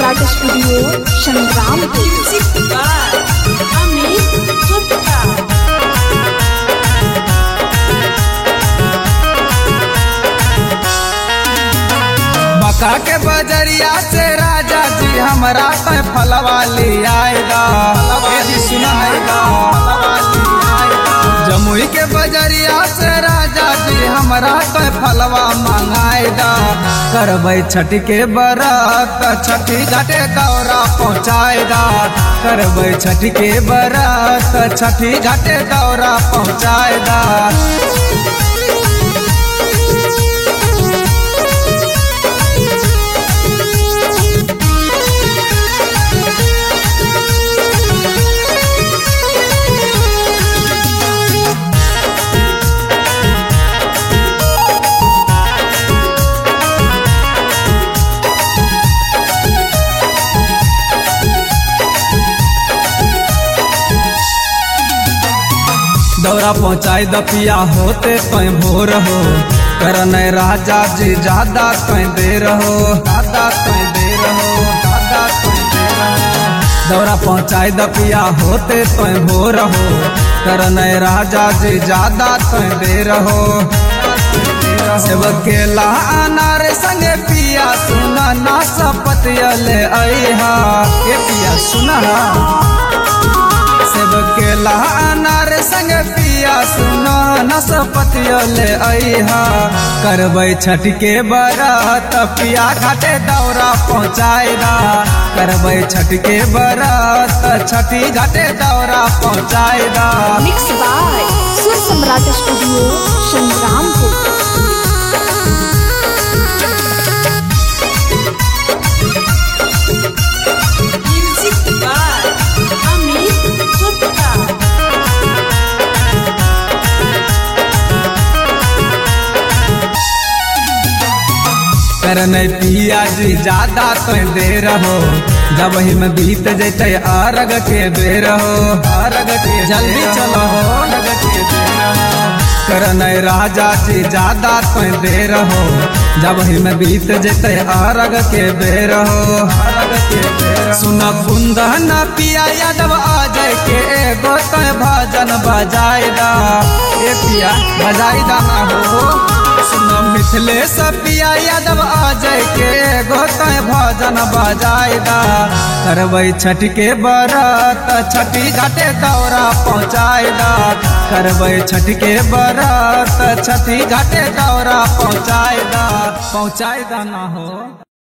सम्राट studio Sangrampur मक्का के बजरिया से राजा जी हमरा पे फलवा ले आएगा ए जी सुना आएगा जमुई के बजरिया से राजा जी हमरा पे फलवा मंगाएगा करबै छठ के बरत छठी घाटे दौरा पहुँचाएगा करबै छठ के बरत छठी घाटे दौरा पहुँचाएगा दौरा पहुँचाई दपिया होते कहीं भोर हो करन राजा जी ज्यादा कहीं देर हो ज्यादा कहीं देर हो ज्यादा कहीं देर हो दौरा पहुँचाई दपिया होते कहीं भोर हो करन राजा जी ज्यादा कहीं देर हो सेव केला अनार संगे पिया सुना ना सपतियले अहा के पिया सुना सेब केला अनार संग पिया सुनो नसपतियोले अहा करबै छठ के बरत पिया घाटे दौरा पहुँचाएगा करबै छठ के बरत छठी घाटे दौरा पहुँचाएगा मिक्स बाय सुर सम्राट स्टूडियो संग्रामपुर करन पिया जी ज्यादा तो देर हो जब ही में बीत जैते अरग के बेर हो अरग के जल्दी चलो हो अरग के बेर हो करन राजा जी ज्यादा तो देर हो जब ही में बीत जैते अरग के बेर हो अरग के बेर सुन कुंदन पिया यादव अजय के एगो तो भजन बजाएगा ए पिया बजाई ना हो सुन मिथिलेश पिया यादव अजय के गोतय भजन बजाएगा करबै छठ के बरत छठी घाटे दौरा पहुँचाएगा करबै छठ के बरत छठी घाटे दौरा पहुँचाएगा पहुँचाएगा ना हो